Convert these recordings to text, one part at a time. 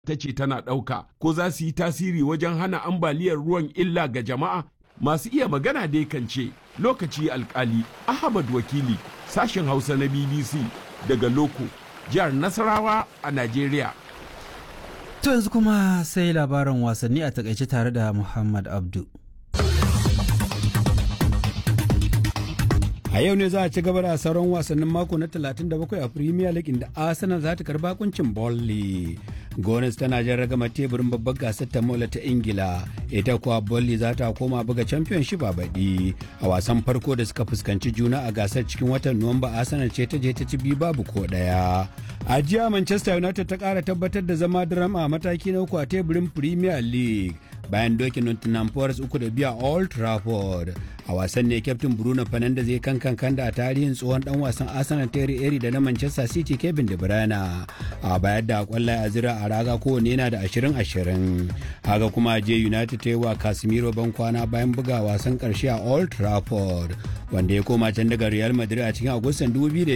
ta ce tana ɗauka ko za su yi tasiri wajen hana ambaliyar ruwan illa ga jama'a masu iya magana dai kan ce lokaci alkali ahmad wakili sashen hausa na bbc daga loko jihar nasarawa a najeriya To yanzu kuma sai labarin wasanni a takaice tare da Muhammad Abdu. A yau ne za a ci gaba da sauran wasannin mako na 37 a Premier League inda Arsenal za ta karba kuncin Burnley. Gones tana jan ragama teburin babbar gasar ta mola ta Ingila, ita kuwa Burnley za ta koma buga Championship a baɗi. A wasan farko da suka fuskanci juna a gasar cikin watan Nuwamba Arsenal ce ta je ta ci biyu babu ko ɗaya. A jiya Manchester United ta ƙara tabbatar da zama drama a mataki na uku a teburin Premier League. bayan dokin Nottingham Forest uku da biya Old Trafford. A wasan ne kyaftin Bruno Fernandes zai kan kan da a tarihin tsohon dan wasan Arsenal Terry Eri da na Manchester City Kevin De Bruyne. A bayar da kwallaye a zira a raga kowane yana da ashirin ashirin. Haka kuma je United ta yi wa Casemiro ban kwana bayan buga wasan karshe a Old Trafford. Wanda ya koma can daga Real Madrid a cikin Agustan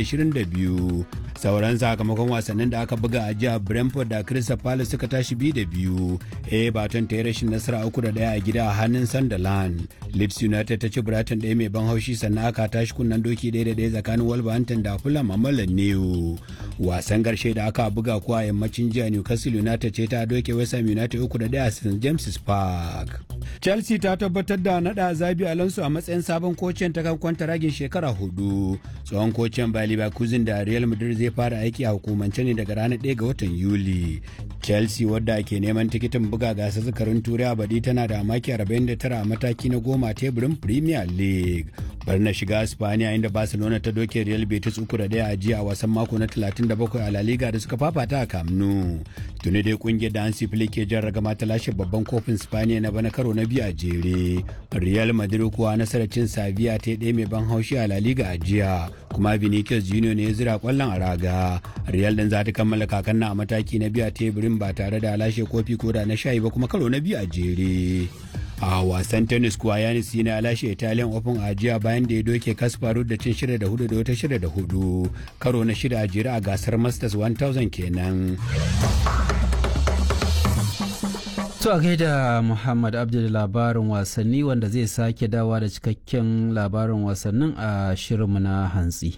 2022. Sauran sakamakon wasannin da aka buga a jiya Brentford da Crystal Palace suka tashi biyu da biyu. Everton ta yi rashin nasara uku da daya a gida a hannun Sunderland. Leeds United ta ci Brighton ɗaya mai ban haushi sannan aka tashi kunnen doki ɗaya da ɗaya tsakanin Wolverhampton da Fulham a Mallan New. Wasan ƙarshe da aka buga kuwa yammacin jiya Newcastle United ce ta doke West Ham United uku da ɗaya a St James's Park. Chelsea ta tabbatar da naɗa Zabi Alonso a matsayin sabon kocin ta kan kwanta ragin shekara hudu. Tsohon kocin Bayer Leverkusen da Real Madrid zai fara aiki a hukumance ne daga ranar 1 ga watan Yuli. Chelsea wadda ke neman tikitin buga gasar zakarin turai a baɗi tana da maki 49 a mataki na goma teburin Premier League. Bar na shiga Spaniya inda Barcelona ta doke Real Betis uku da daya a jiya a wasan mako na 37 a La Liga da suka fafata a Camp Nou. Tuni dai kungiyar da Hansi Flick ke jan ragama ta lashe babban kofin Spaniya na bana karo na biyu a jere. Real Madrid kuwa nasarar cin Sevilla ta ɗaya mai ban haushi a La Liga a jiya. Kuma Vinicius Junior ne ya zira kwallon a raga. Real din za ta kammala kakan na a mataki na biyu a teburin ba tare da lashe kofi ko da na shayi ba kuma karo na biyu a jere. a wasan tennis kuwa yanis yana lashe italian open a jiya bayan da ya doke kasparu da cin shida da hudu da wata shida da hudu karo na shida a jere a gasar masters 1000 kenan To a gaida Muhammad Abdul labarin wasanni wanda zai sake dawa da cikakken labarin wasannin a shirinmu na hantsi.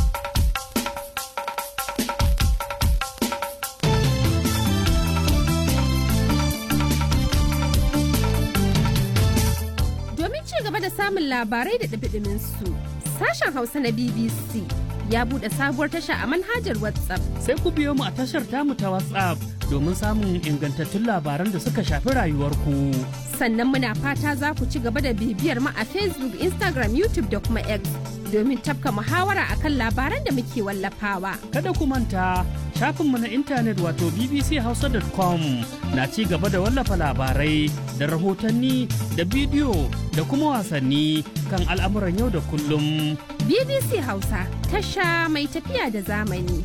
Domin ci gaba da samun labarai da ɗabiɗimin su, sashen Hausa na BBC ya buɗe sabuwar tasha a manhajar WhatsApp. Sai ku biyo mu a tashar tamu ta WhatsApp domin samun ingantattun labaran da suka shafi rayuwarku. Sannan muna fata za ku ci gaba da bibiyar mu a Facebook, Instagram, YouTube da kuma X domin tafka muhawara akan labaran da muke wallafawa. Kada ku manta shafinmu na intanet wato bbchausa.com na ci gaba da wallafa labarai da rahotanni da bidiyo da kuma wasanni kan al'amuran yau da kullum. BBC Hausa tasha mai tafiya da zamani.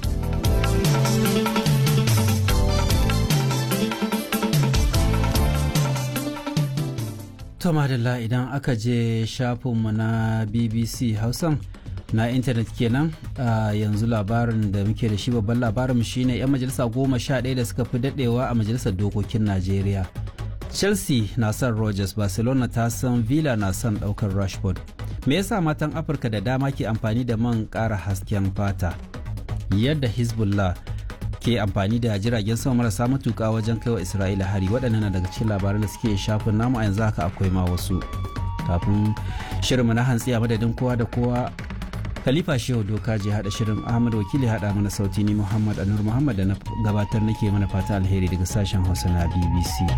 To madalla idan aka je shafinmu na BBC Hausan na intanet kenan a yanzu labarin da muke da shi babban labarin shine 'yan majalisa goma sha ɗaya da suka fi daɗewa a majalisar dokokin Najeriya. Chelsea na son Rogers, Barcelona ta san Villa na son ɗaukar Rashford. Me yasa matan Afirka da dama ke amfani da man ƙara hasken fata? Yadda Hezbollah ke amfani da jiragen sama marasa matuƙa wajen kai wa Isra'ila hari waɗannan na daga cikin labaran da suke shafin namu a yanzu haka akwai ma wasu. Kafin shirinmu na hantsi a madadin kowa da kowa Khalifa Shehu Doka je haɗa shirin Ahmad Wakili haɗa mana sauti ni Muhammad Anur Muhammad da na gabatar nake mana fata alheri daga sashen Hausa na BBC.